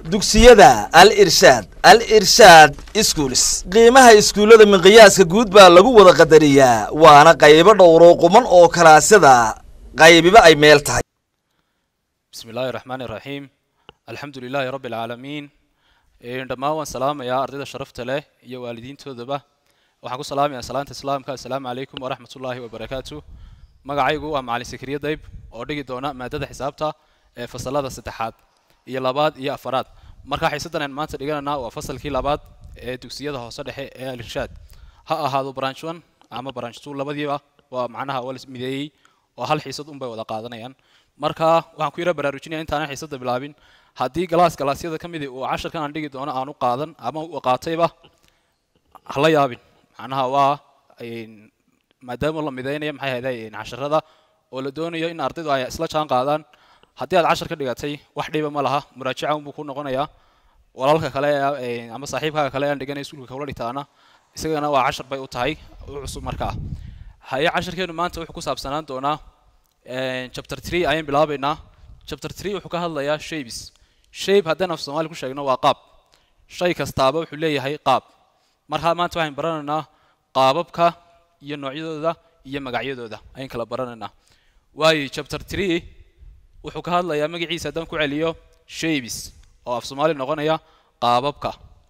dugsiyada al irshaad al irshaad iskuulis qiimaha iskuullada miqyaaska guud baa lagu wada qadariyaa waana qaybo dhowro quman oo kalaasyada qaybiba ay meel tahay bismi illaahi raxmaani iraxiim alxamdu lilaahi rabbi alcaalamiin dhammaan waan salaamayaa ardayda sharafta leh iyo waalidiintoodaba waxaan ku salaamayaa salaanta islaamka assalaamu calaykum waraxmat ullaahi wabarakaatu magacaygu waa macalin sakriye dayb oo dhigi doona maadada xisaabta ee fasalada saddexaad iyo labaad iyo afaraad markaa xiisadan aan maanta dhigananaa waa fasalkii labaad ee dugsiyada hoose dhexe ee alirshaad ha ahaado branch one ama branch two labadiiba waa macnaha waa la mideeyey oo hal xiisad unbay wada qaadanayaan marka waxaan ku yara baraarujinaya intaanan xiisada bilaabin haddii galaas galaasyada ka midi uu casharkan aan dhigi doono aanu qaadan ama uu qaatayba hala yaabin macnaha waa maadaama la mideynayo maxay ahayday casharada oo la doonayo in ardaydu ay isla jaan qaadaan haddii aad cashar ka dhigatay wax dhiba ma laha muraajaca unbuu ku noqonayaa walaalka kale ama saaxiibkaaga kale aan dhiganay iskuulka kula dhigtaana isagana waa cashar bay u tahay u cusub markaa haye casharkeenu maanta wuxuu ku saabsanaan doonaa chapter three ayaan bilaabaynaa chapter three wuxuu ka hadlayaa shapes shape haddaan af soomaali ku sheegno waa qaab shay kastaaba wuxuu leeyahay qaab markaa maanta waxaan baranaynaa qaababka iyo noocyadooda iyo magacyadooda ayaan kala baranaynaa waayo chapter three wuxuu ka hadlayaa magaciisa haddaan ku celiyo shapes oo af soomaali noqonaya qaababka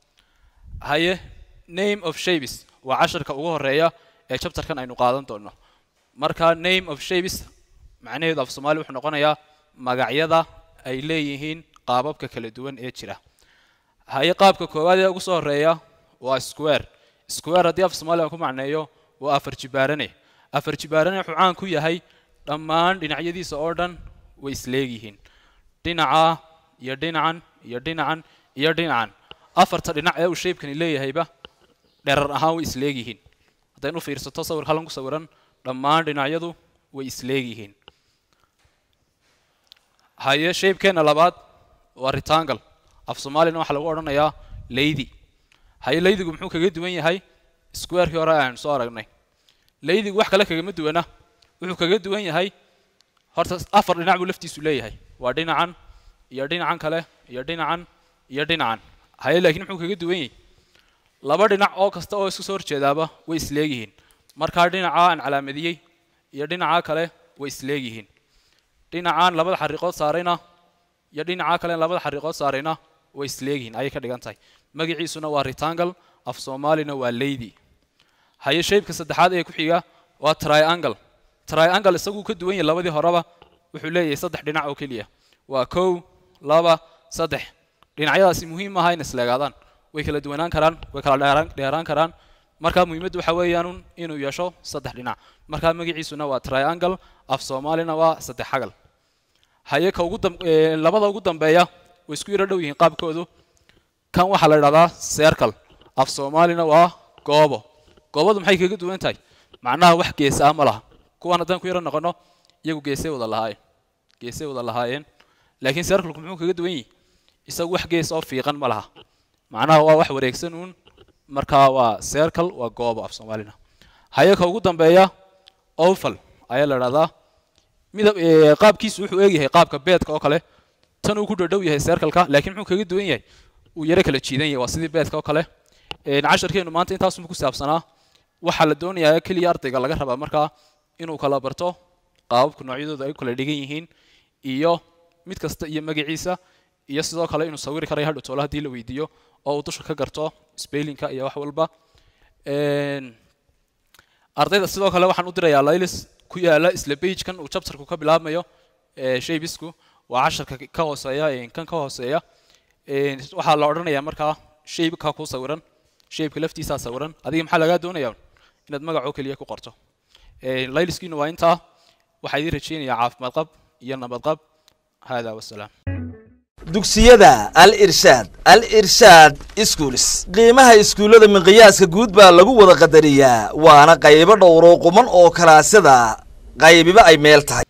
haye name of shapes waa casharka ugu horeeya ee chapterkan aynu qaadan doono marka name of shapes macnaheedu af soomaali wuxuu noqonayaa magacyada ay leeyihiin qaababka kala duwan ee jira haye qaabka koowaad ee ugu soo horeeya waa square square haddii af soomaali aan ku macneeyo waa afar jibaarane afar jibaarane wuxuu caan ku yahay dhammaan dhinacyadiisa oo dhan way isleegyihiin dhinaca iyo dhinacan iyo dhinacan iyo dhinacan afarta dhinac ee uu shaybkani leeyahayba dherar ahaan way isleegyihiin haddaynu fiirsato sawir halan ku sawiran dhammaan dhinacyadu way isleegyihiin haye shaybkeenna labaad waa retangle af soomaalina waxaa lagu odhanayaa leydi haye leydigu muxuu kaga duwan yahay squarekii hore aynu soo aragnay leydigu wax kale kagama duwana wuxuu kaga duwan yahay horta afar dhinac buu laftiisu leeyahay waa dhinacan iyo dhinacan kale iyo dhinacan iyo dhinacan haye laakiin muxuu kaga duwan yahay laba dhinac oo kasta oo isku soo horjeedaaba way isleegyihiin markaa dhinaca aan calaamadiyey iyo dhinaca kale way isleegyihiin dhinacaan labada xariiqood saarayna iyo dhinaca kale labada xariiqood saarayna way isleegyihiin ayay ka dhigan tahay magaciisuna waa retangle af soomaalina waa leydi haye shaybka saddexaad ee ku xiga waa triangle triangle isaguu ka duwan yahay labadii horeba wuxuu leeyahay saddex dhinac oo keliya waa kow laba saddex dhinacyadaasi muhiim maaha in isleegaadaan way kala duwanaan karaan way kala dheeraan dheeraan karaan markaa muhiimaddu waxa weeyaan inuu yeesho saddex dhinac markaa magaciisuna waa triangle af soomaalina waa saddex xagal haye ka ugu labada ugu dambeeya way isku yaro dhow yihiin qaabkoodu kan waxaa la idhahdaa circle af soomaalina waa goobo goobadu maxay kaga duwan tahay macnaha wax geesa ah ma laha kuwan haddaan ku yaro noqono iyagu geesay wada lahaayeen geesay wada lahaayeen laakiin circleku muxuu kaga duwan yihi isagu wax gees oo fiiqan ma laha macnaha waa wax wareegsan uun markaa waa circle waa goobo af soomaalina haye ka ugu dambeeya oval ayaa la idhahdaa midab qaabkiisu wuxuu eegyahay qaabka beedka oo kale tan uu ku dhadhow yahay circleka laakiin muxuu kaga duwan yahay uu yaro kala jiidan yahay waa sidii beedka oo kale casharkeenu maanta intaasuma ku saabsanaa waxaa la doonayaa keliya ardayga laga rabaa markaa inuu kala barto qaababka noocyadooda ay kala dhigan yihiin iyo mid kasta iyo magaciisa iyo sidoo kale inuu sawiri karayo hadhow toole haddii la weydiiyo oo uu dusha ka garto spellinka iyo wax walba ardayda sidoo kale waxaan u dirayaa laylis ku yaala isla bagekan uu chapterku ka bilaabmayo shaybisku waa casharka ka hooseeya kan ka hooseeya waxaa la odhanayaa markaa shaybka ku sawiran shaybka laftiisaa sawiran adiga maxaa lagaa doonayaa inaad magacoo keliya ku qorto layliskiina waa intaa waxaa idiin rajeynayaa caafimaad qab iyo nabad qab hada wasalaam dugsiyada al irshaad al irshaad iskuulis qiimaha iskuullada miqyaaska guud baa lagu wada qadariyaa waana qaybo dhowro quman oo kalaasyada qaybiba ay meel tahay